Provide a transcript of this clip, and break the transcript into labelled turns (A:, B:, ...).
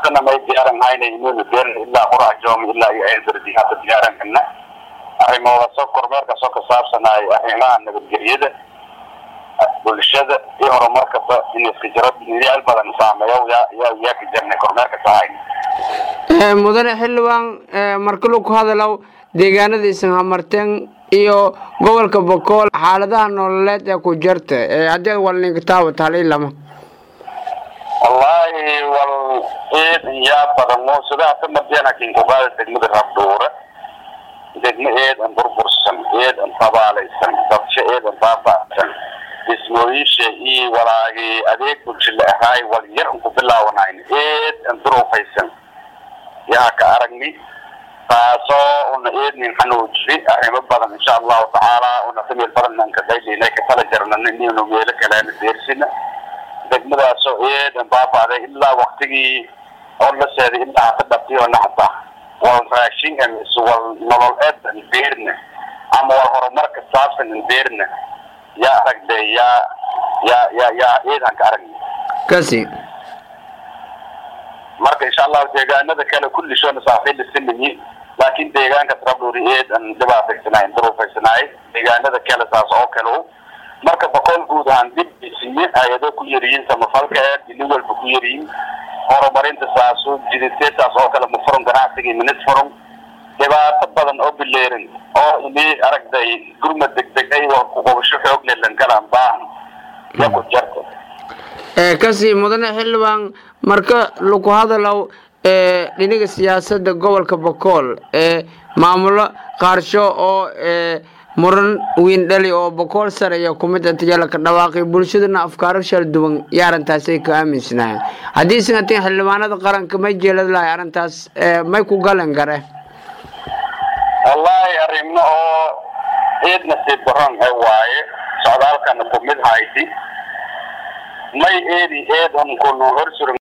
A: haddana may diyaaran hayna inuuna beer ilaa qurajoom ilaa iyo ceelberdi hadda diyaaran kana arrimoodaasoo kormeerkaasoo ka saabsanaayo arrimaha nabadgelyada bulshada iyo horumarkaba in iska jiro yaal badan saameeyo yaa yaa yaa ka jirnay kormeerka sahayna
B: mudane xildhibaan marka lagu hadalow deegaanada isan hamarteen iyo gobolka bokool xaaladaha nololeed ee ku jirta haddii wal ninkataaba taali lama
A: wallaahi wal eed yaa badan mo sida hata madiana kinkugaada degmada rabdhuura degmo eed an burbursan eed an tabaalaysan dabsho eed an baaba'san dhismooyinsha iyo walaagii adeeg bulsho la ahaay wal yar an ku bilaawanayn eed an duruufaysan yaa ka aragni taasoo una eednin xanuujiri arrimo badan insha allahu tacaala una tamil badan an ka daylina ka tala jarnan inaynu meelo kaleena deersina degmadaasoo eed an baaba'day ilaa waktigii oo la seeday ilaa hata dhabtiyo naxda wal raashin mise wal nolol eed an beerna ama wal horumarka saabsan an beerna yaa aragde yaa yaa yaa yaa eed aan ka aragni
B: kasi
A: marka insha allahu deegaanada kale kulli shoona saaxiilisinayi laakin deegaanka trabduri eed an dhibaataysanaay duruufaysanaay deegaanada kale saas oo kale marka boqol guud ahaan dib isiye hay-ado ku yariyin samafalka ee dili walba ku yariyin horumarinta saasu jidite saas oo kale mufurum ganacsiga minid furum dhibaato badan oo bileerin oo ini aragday gurma degdeg ay waa ku qabasho xoog leh lankalaan baahan ya ku jarta
B: kasi mudane xildhibaan marka lagu hadalow dhinaga siyaasada gobolka bokool ee maamulo qaarsho oo muran weyn dhali oo bokool sareeya kumid antayala ka dhawaaqay bulshadana afkaaro shal duwan iyo arrintaasay ka aaminsanahay haddii isan hatiin xildhibaanada qaranka may jeelad lahay arrintaas may ku galan gare
A: wallaahi arrimo oo eed nasiib daran ee waaye socdaalkana kumid hayti may eedi eed un kunu hor suran